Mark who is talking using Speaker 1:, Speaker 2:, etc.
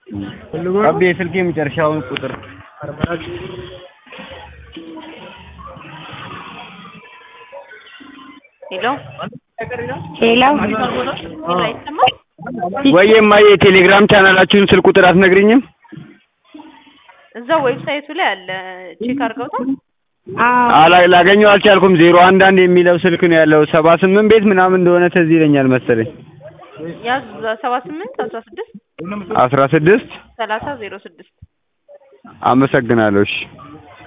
Speaker 1: አቤ የስልክ የመጨረሻውን ቁጥር
Speaker 2: ሄሎ
Speaker 3: ሄሎ
Speaker 2: ሄሎ አይሰማም?
Speaker 1: ወይ እማዬ የቴሌግራም ቻናላችሁን ስልክ ቁጥር አትነግሪኝም?
Speaker 2: እዛው ዌብሳይቱ ላይ አለ። ቼክ አድርገውታል?
Speaker 3: አዎ
Speaker 1: አላ ላገኘው አልቻልኩም። ዜሮ አንድ አንድ የሚለው ስልክ ነው ያለው። ሰባ ስምንት ቤት ምናምን እንደሆነ ትዝ ይለኛል መሰለኝ።
Speaker 2: ያዝ ሰባ ስምንት አስራ ስድስት
Speaker 1: አስራ ስድስት
Speaker 2: ሰላሳ ዜሮ ስድስት
Speaker 1: አመሰግናለሁ። እሺ